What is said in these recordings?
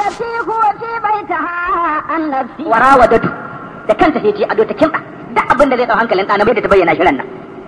التي هو في بيتها عن نفسه warawadatu da kanta sai ce ado ta kimtsa da abin da zai dau hankalin ɗana mai da ta bayyana shirin nan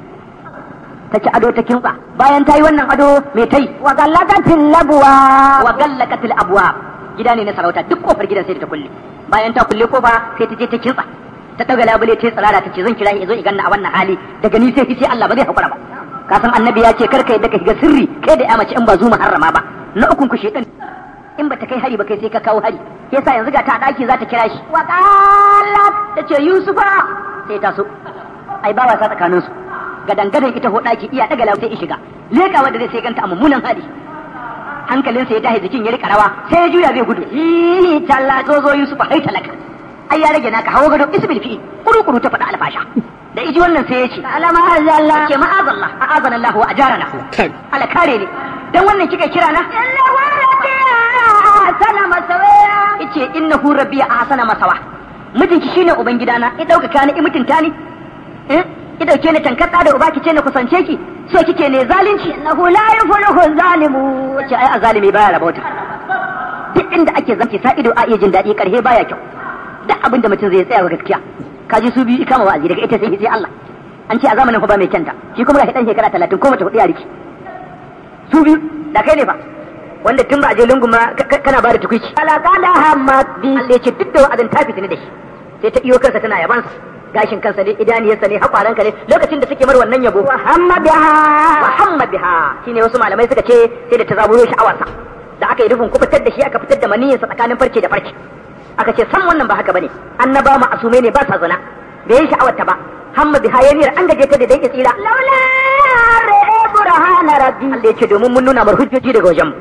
ta ci ado ta kimtsa bayan ta yi wannan ado mai tai وغلقت الأبواب wa gallakatil abwa gida ne na sarauta duk kofar gidan sai da ta kulle bayan ta kulle kofa sai ta je ta kintsa ta daga labule ta yi tsirara ta ce zan kira shi zo i ganna a wannan hali daga ni sai sai Allah ba zai hakura ba ka san annabi ya ce kar ka yadda ka shiga sirri kai da ya mace in ba zu muharrama ba na ukun ku shedan in ba ta kai hari ba kai sai ka kawo hari yasa yanzu ga ta a daki za ta kira shi وقالت ta ce Yusufa sai ta so ai ba wasa tsakanin su gadan gadan ita ho daki iya daga lafiya sai shiga leka wanda zai sai ganta a mummunan hali hankalinsa ya tashi jikin ya rika rawa sai ya juya zai gudu hi talla zo zo Yusufa hai talaka ai ya rage naka hawo gado isbil fi kuru kuru ta faɗa alfasha da iji wannan sai ya ce على ما أزل ke ma'azallah a'azana Allah wa ajarana Kai. ala kare ne dan wannan kika kira na إنه ربي أحسن مسويا yace innahu rabbi ahsana masawa mijinki shine uban gidana ya dauka ni i mutunta ni eh ki dauke ni tankatsa da uba ki ce na kusance ki so kike ne zalunci إنه لا يفلح الظالمون wace ai azalimi baya rabauta duk inda ake zanki sa ido a iya jin daɗi karhe baya kyau duk abin da mutum zai tsaya wa gaskiya kaji su biyu kama wa'azi daga ita sai sai Allah an ce a zamanin fa ba mai kyanta shi kuma ga dan shekara 30 ko mace hudu ya riki su biyu da kai ne fa wanda tun ba a je lungun ma ka- ka- kana ba da tukuici ولقد همت بي Allah ya ce duk da wa'azin ta fitini da shi sai ta iyo kansa tana yabansa gashin kansa ne idaniyarsa ne hakwaranka ne lokacin da suke mar wannan yabo وهم بها Muhammad biha shine wasu malamai suka ce sai da ta zaburo sha'awarsa da aka yi rufin kubutar da shi aka fitar da maniyinsa tsakanin farce da farce aka ce san wannan ba haka bane annaba ma asumai ne ba sa zina bai yi sha'awarta ba hamma biha ya niyar an gaje ta da dai tsira لولا رأي برهان ربي Allah ya ce domin mun nuna mar hujjoji daga wajen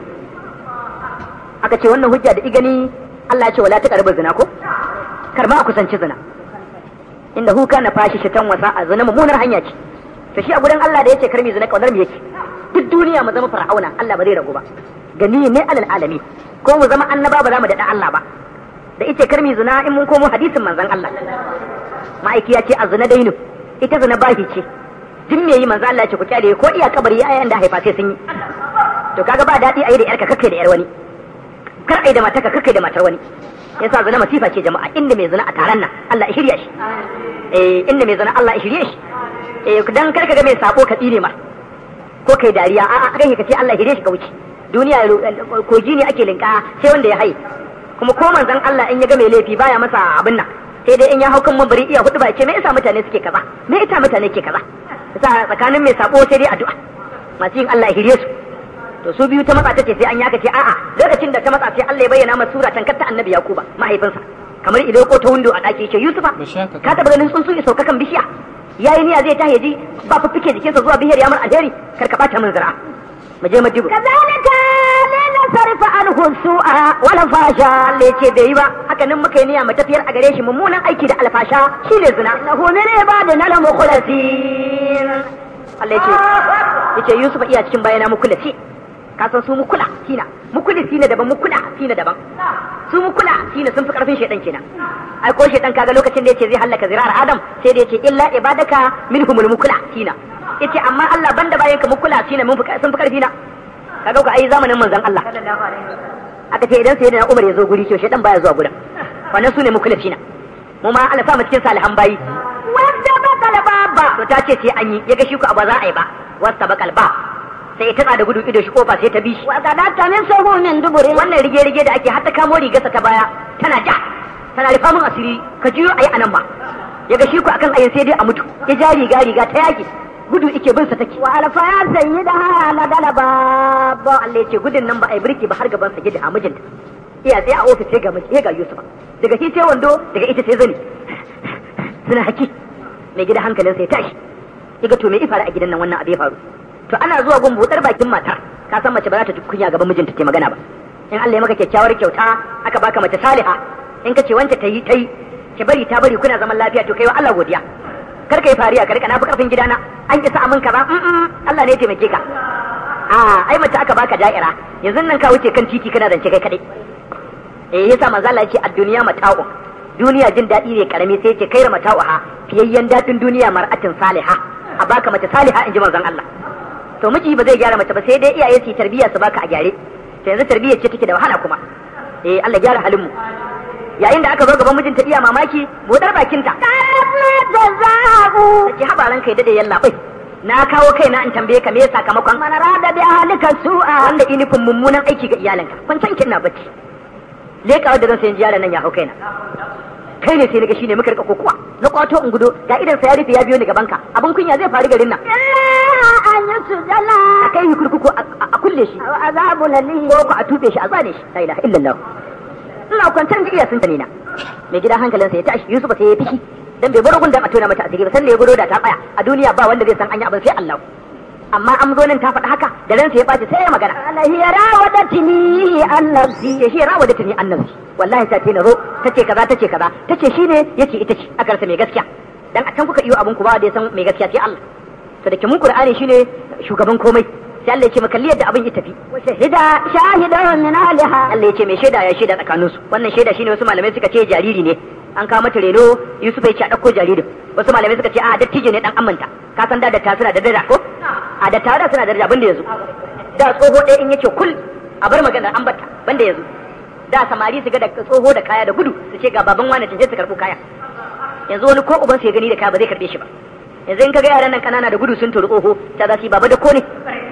aka ce wannan hujja da igani Allah ya ce wala ta karbi zina ko kar ma a kusanci zina inda hu kana fashi shitan wasa a zina mummunar hanya ce to shi a gurin Allah da yace kar mi zina kaunar mu yake duk duniya mu zama fir'auna Allah ba zai ragu ba gani ne alal alami ko mu zama annaba ba za mu daɗa Allah ba da ita kar mi zina in mun komo hadisin manzon Allah ma'aiki ya ce a zina dainu ita zina bahi ce duk me yi manzo Allah ya ce ku kyale ko iya kabari yayan da haifa sai sun yi to kaga ba daɗi a yi da yarka kakkai da yar wani kar ai da matarka kakkai da matar wani yasa zina masifa ce jama'a inda mai zina a taron nan Allah ya shirya shi eh inda mai zina Allah ya shirye shi eh dan kar ka ga mai sako ka tsire ma ko kai dariya a'a kai ka ce Allah ya shirye shi ka wuce duniya kogi ne ake linka sai wanda ya haye kuma ko manzon Allah in ya ga mai laifi baya masa abin nan sai dai in ya hau kan mabari iya hudu ba ya ce me yasa mutane suke kaza me yasa mutane ke kaza yasa tsakanin mai sako sai dai addu'a masu yin Allah ya shirye su to su biyu ta matsa ta ce sai an yaka ce a'a lokacin da ta matsa sai Allah ya bayyana masa sura tankar ta annabi Yakuba mahaifinsa kamar idan ko ta windo a daki ce Yusufa Bashaka. ka taba ganin tsuntsu ya sauka kan bishiya yayi niyya zai tahi ji ba fiffike jikinsa zuwa bishiyar ya mar alheri kar ka bata min zira mu je madibu كذلك لنصرف عنه السوء والفاشا Allah ya ce bai yi ba haka nan muka yi niyya mu tafiyar a gare shi mummunan aiki da alfasha shine zina إنه من عبادنا المخلصين Allah ya ce yace Yusuf iya cikin bayana mukulasi ka san su mukula sina mukulisi ne daban mukula sina daban su mukula sina sun fi karfin shedan kenan ai ko shedan kaga lokacin da yace zai halaka zirar Adam sai da yace illa ibadaka minhumul mukula sina yace amma Allah banda bayanka mukula sina mun fi sun fi karfi na kaga ku ai zamanin manzon Allah aka ce idan sai da Umar ya zo guri to shedan baya zuwa gurin wannan su ne mukulasi na mu ma Allah sa mu cikin salihan bayi wanda bakal baba to ta ce sai an yi ya ga shi ku ba za a yi ba wasta bakal ba sai ta da gudu ido shi kofa sai ta bi shi وقدرت من سهو من دبر wannan rige rige da ake hatta kamo rigarsa ta baya tana ja tana rufa min asiri ka jiyo ayi anan ba ya ga shi ku akan ayin sai dai a mutu ya ja riga riga ta yaki gudu ike bin sa take وألف يا سيدها لدى الباب ba Allah ya ce gudun nan ba a yi birki ba har gaban sa gida a mijinta iya sai a ofis sai ga miji ga Yusuf daga shi sai wando daga ita sai zani suna haki mai gida hankalin sai tashi kiga to me ifara a gidan nan wannan abu ya faru to ana zuwa gun buɗar bakin matar ka san mace ba za ta ji kunya gaban mijinta ta magana ba in Allah ya maka kyakkyawar kyauta aka baka mace saliha in ka ce wance ta yi ta yi ki bari ta bari kuna zaman lafiya to kai wa Allah godiya kar ka yi fariya ka rika na fi karfin gidana an isa amin kaza mm Allah ne ya taimake ka a ai mace aka baka da'ira yanzu nan ka wuce kan titi kana zance kai kadai eh yasa manzo Allah yake ad-dunya mata'u duniya jin daɗi ne karami sai yake kaira mata'uha fiyayyen daɗin duniya mar'atin saliha a baka mace saliha in ji manzon Allah to miji ba zai gyara mace ba sai dai iyaye su yi tarbiyya su baka a gyare to yanzu tarbiyya ce take da wahala kuma eh Allah gyara halin mu yayin da aka zo gaban mijinta iya mamaki bodar bakinta جزاء ki habaran kai dade yalla bai na kawo kaina in tambaye ka me sakamakon من أراد بأهلك سوءا wanda inifin mummunan aiki ga iyalanka kun san kin na bacci leka da zan sayin yaron nan ya hau kaina kai ne sai naga shine muka rika kokuwa na kwato in gudo ga idan sa ya rufe ya biyo ni gaban ka abun kunya zai faru garin nan إلا أن يسجن a kai yi kurkuku a a kulle shi أو عذاب أليم ko ku a tuɓe shi a zane shi la ilaha illallah ina kwantar ga iya sun tani na mai gida hankalinsa ya tashi Yusuf sai ya fishi dan bai bar gun da a tona mata asiri ba sanda ya gudo da ta tsaya a duniya ba wanda zai san anya abin sai Allah amma an zo nan ta faɗi haka da ransa ya baci sai ya magana قال هي راودتني عن نفسي ya shi rawa da tuni annabi wallahi ta ce na zo tace kaza tace kaza tace shine yace ita ce aka rasa mai gaskiya dan a can kuka iyo abun ku ba da ya san mai gaskiya sai Allah to da ke mun Qur'ani shine shugaban komai sai Allah ya ce makalli yadda abin ya tafi وشهد شاهد من أهلها Allah ya ce mai shaida ya shaida tsakanin su wannan shaida shine wasu malamai suka ce jariri ne an kawo mata reno Yusuf ya ce a dauko jaririn wasu malamai suka ce a dattijo ne dan amanta ka san da da ta suna da daraja ko a da tare suna da daraja banda yanzu da tsoho ɗaya in yace kul a bar maganar an bata banda yanzu da samari su ga da tsoho da kaya da gudu su ce ga baban wani taje su karɓo kaya yanzu wani ko uban su ya gani da kaya ba zai karɓe shi ba yanzu in kaga yaran nan kanana da gudu sun turu tsoho ta za su yi baba da ko ne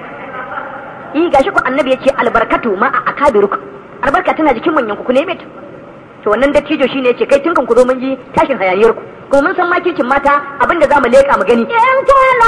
yi gashi ku annabi yace albarkatu ma a akabirukum albarka tana jikin manyan ku ku neme ta to wannan dattijo shine yace kai tunkan ku zo mun ji tashin hayaniyar ku kuma mun san makircin mata abinda zamu leka mu gani إن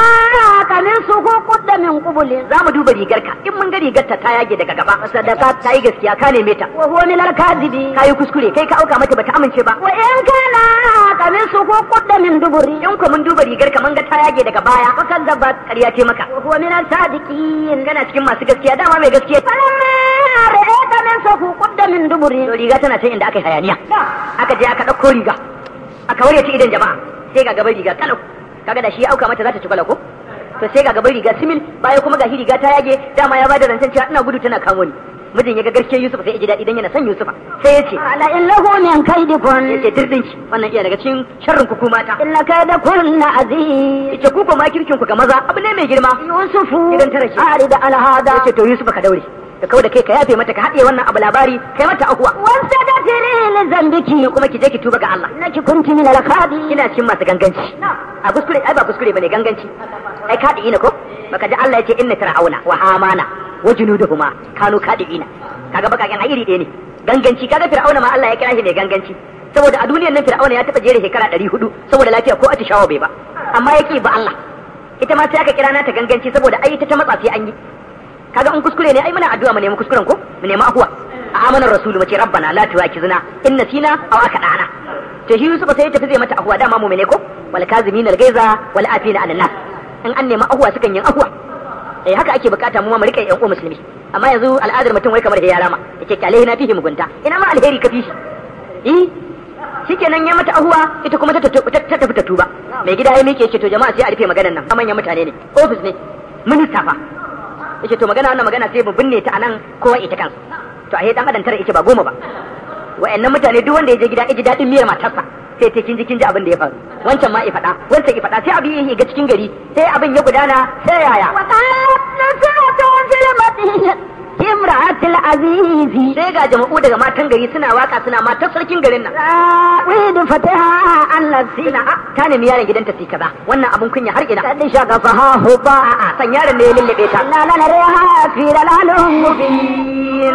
كان قميصه قد من قبل za mu duba rigarka in mun ga rigarta ta yage daga gaba sadaka ta yi gaskiya ka neme ta وهو من الكاذبين ka yi kuskure kai ka auka mata bata amince ba وإن كان قميصه قد من دبر in ku mun duba rigarka mun ga ta yage daga baya fakazzabat ƙarya ce maka وهو من الصادقين kana cikin masu gaskiya dama mai gaskiya فلما رأى قميصه قد من دبر to riga tana can inda aka yi hayaniya aka je aka ɗauko riga aka ware ta idan jama'a sai ga gaban riga kalau kaga da shi ya auka mata za ta ci kwala ko to sai ga gaban riga simil bayan kuma gashi riga ta yage dama ya bada zancen cewa ina gudu tana kamo ni mijin ya ga garke Yusuf sai ya ji daɗi dan yana son Yusufa sai ya ce قال إنه من كيدكن ya ce dirdinki wannan iya daga cikin sharrin ku mata إن كيدكن عظيم yace ku ko makirkin ku ga maza abu ne mai girma يوسف إذا ترك. أعرض على هذا yace to Yusuf ka daure ka kawo da kai ka yafe mata ka haɗe wannan abu labari kai mata akuwa واستغفري لذنبك kuma ki je ki tuba ga Allah إنك كنت من الخاطئين ina cikin masu ganganci a kuskure ai ba kuskure bane ganganci ai kadi ina ko baka ji Allah yace inna fir'auna wa hamana wa junuduhuma kanu kadiina kaga baka kan iri ɗaya ne ganganci kaga fir'auna ma Allah ya kira shi mai ganganci saboda a duniyar nan fir'auna ya taba jere shekara 400 saboda lafiya ko atishawa bai ba amma yake ba Allah ita ma sai aka kira nata ganganci saboda ai ita ta matsa sai an yi kaga in kuskure ne ai muna addu'a mu nemi kuskuren ko mu nemi afuwa a amanar rasulu mace rabbana la tuwakizna in nasina aw akadana to shi Yusuf sai ya tafi zai mata afuwa dama mu ne ko wal kazimin al gaiza wal afina an nas in an nemi afuwa sukan yin afuwa eh haka ake bukata mu ma mu rika yan uwa musulmi amma yanzu al'adar mutum wai kamar ya rama yace kyale na fihi mugunta ina ma alheri ka fishi eh shikenan ya mata ahuwa ita kuma ta ta tafi ta tuba mai gida ya miƙe ce to jama'a sai a rufe maganar nan manyan mutane ne office ne minista fa yace to magana wannan magana sai mu binne ta anan kowa ita kansa to a dan adam tara yace ba goma ba wa'annan mutane duk wanda ya je gida ya ji daɗin miyar matarsa sai ta kinji kinji abin da ya faru wancan ma ya faɗa wancan ya faɗa sai abin ya ga cikin gari sai abin ya gudana sai yaya وقالت نسوة في المدينة امرأة العزيز sai ga jama'u daga matan gari suna waka suna matar sarkin garin nan راويد فتها عن نفسي suna a ta nemi yaron gidanta su kaza wannan abin kunya har ina قد شغفها حبا a'a san yaron ne ya lullube ta إنا لنريها في ضلال مبين mubin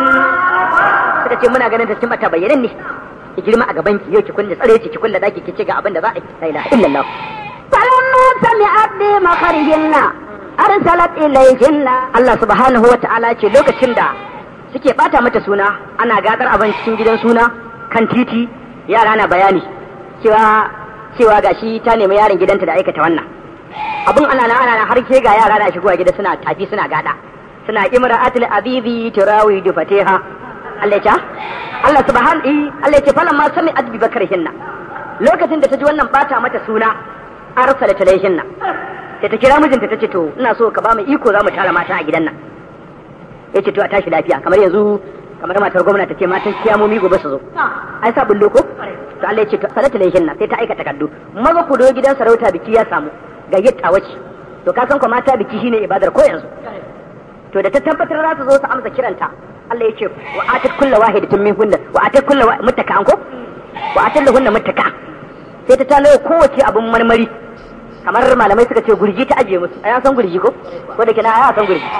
suka ce muna ganin ta cikin bata bayyanan ne ki girma a gaban ki yau ki kulle tsare ki ki kulle daki ki ce ga abin da za a yi la ilaha illallah فلما سمعت بمخرجهن أرسلت إليهن Allah subhanahu wa ta'ala ce lokacin da suke bata mata suna ana gadar abin cikin gidan suna kan titi yara na bayani cewa cewa gashi ta nemi yaron gidanta da aikata wannan abun ana nan ana nan har ke ga yara na shigowa gida suna tafi suna gada suna imra'atul abibi turawi du fatiha Allah ya Allah subhanahu Allah ya ce falamma sami adbi bakarhinna lokacin da ta ji wannan bata mata suna arsalat ilayhinna sai ta kira mijinta ta ce to ina so ka ba mu iko za mu tara mata a gidan nan ya ce to a tashi lafiya kamar yanzu kamar matar gwamna ta ce matan kiyamomi gobe su zo ai sa bullo ko to Allah ya ce to salatu lahin sai ta aika takardu maza ku do gidan sarauta biki ya samu gayyata wace to ka san ko mata biki shine ibadar ko yanzu to da ta tabbatar za su zo su amsa kiranta Allah yake wa atat kullu wahidatin min hunna wa atat kullu muttaka ko wa atat lahunna muttaka sai ta talo kowace abun marmari kamar malamai suka ce gurji ta ajiye musu ai san gurji ko ko da kina ai san gurji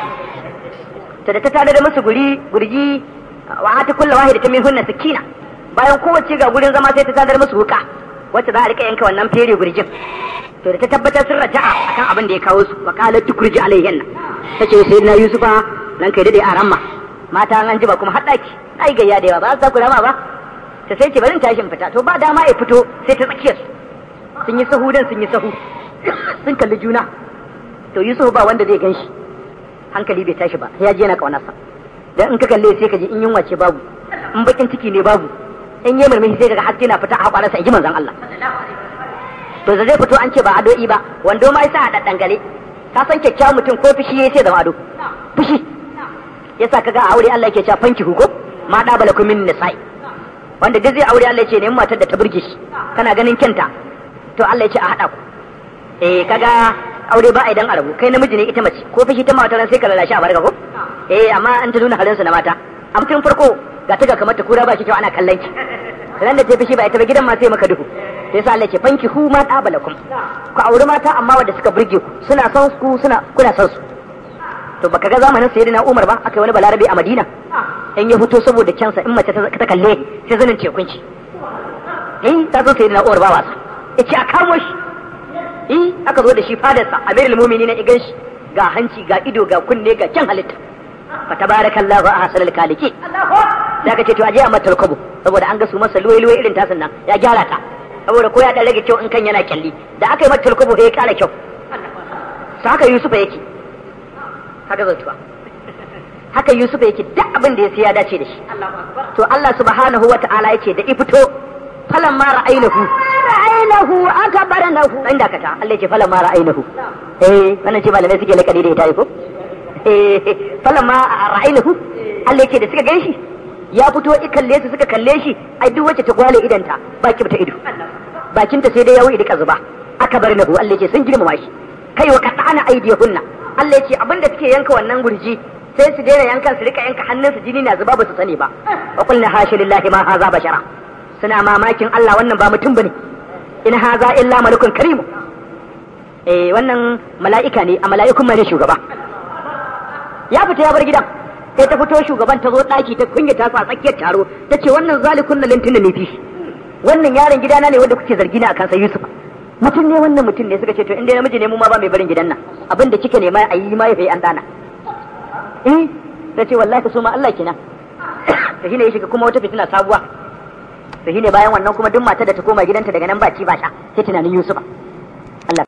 to da ta talo da musu guri gurji wa atat kullu wahidatin min hunna sakina bayan kowace ga gurin zama sai ta tadar musu wuka wacce za a rika yanka wannan fere gurjin to da ta tabbatar sun raja'a akan abin da ya kawo su wa qalat tukurji alayhinna tace sai na yusufa nan kai dade a ramma mata an ji ba kuma haddaki ai gayya da yawa ba za ku rama ba ta sai ce barin tashin fita to ba dama ya fito sai ta tsakiyar sun yi sahu dan sun yi sahu sun kalli juna to yusuf ba wanda zai ganshi hankali bai tashi ba ya je yana kaunarsa dan in ka kalle sai ka ji in yunwa ce babu in bakin ciki ne babu in yi murmushi sai daga haske na fita a kwanarsa in ji manzon Allah to da zai fito an ce ba ado'i ba wando ma yasa a daddangale ka san kyakkyawan mutum ko fushi yayi sai zama ado fushi yasa kaga a aure Allah yake cewa fanki huko ma da bala min nisa'i wanda duk zai aure Allah yake ne matar da ta burge shi kana ganin kyanta to Allah yake a hada ku eh kaga aure ba a idan arabu kai namiji ne ita mace ko fushi ta mata ran sai ka lalashi a barka ko eh amma an ta nuna halinsu na mata a mutum farko ga ta ga kamar ta kura ba shi kyau ana kallon ki ran da ta fushi ba ita ba gidan ma sai maka duhu sai sa Allah ce fanki hu ma dabalakum ku auri mata amma wanda suka burge ku suna son ku suna kuna son su to baka ga zamanin sayyidina Umar ba aka wani balarabe a Madina in ya fito saboda kyansa in mace ta kalle sai zanin tekunci eh ta zo sayyidina Umar ba wasa yace a kamo shi eh aka zo da shi fadarsa amirul mu'minin igan shi ga hanci ga ido ga kunne ga kyan halitta fa tabarakallahu ahsanul khaliqin da ka ce to aje a mata rukubu saboda an ga su masa luwai luwai irin tasin nan ya gyara ta saboda ko ya dan rage kyau in kan yana kyalli da aka yi mata rukubu sai ya kara kyau to haka Yusufa yake haka zautuwa haka Yusufa yake duk abin da ya sai ya dace da shi to Allah subhanahu wa ta'ala yake da ifito falan ma ra'ainahu ra'ainahu akbarnahu dan dakata Allah yake falan ma ra'ainahu eh wannan ce malamai suke lakari da ita ko eh falan ma ra'ainahu Allah yake da suka ganshi ya fito i kalle su suka kalle shi ai duk wacce ta gwale idanta baki ta ido bakinta sai dai yawo idika zuba aka bar nahu Allah yake sun girmama shi kai wa qata'ana aydihunna Allah yake abinda suke yanka wannan gurji sai su daina yankan su rika yanka hannunsu jini na zuba ba su sani ba wa qulna hasha lillahi ma haza bashara suna mamakin Allah wannan ba mutum bane in haza illa malakun karimu eh wannan mala'ika ne a mala'ikun mai shugaba ya fita ya bar gidan sai ta fito shugaban ta zo daki ta kunyata su a tsakiyar taro ta ce wannan zalikun na lintin ne fi wannan yaron gidana ne wanda kuke zargi na akan sa Yusuf mutum ne wannan mutum ne suka ce to inda namiji ne mu ma ba mai barin gidan nan abin da kike nema a yi ma ya an dana eh ta ce wallahi su ma Allah kina ta shine ya shiga kuma wata fitina sabuwa ta shine bayan wannan kuma duk matar da ta koma gidanta daga nan ba ci ba sha sai tunanin Yusufa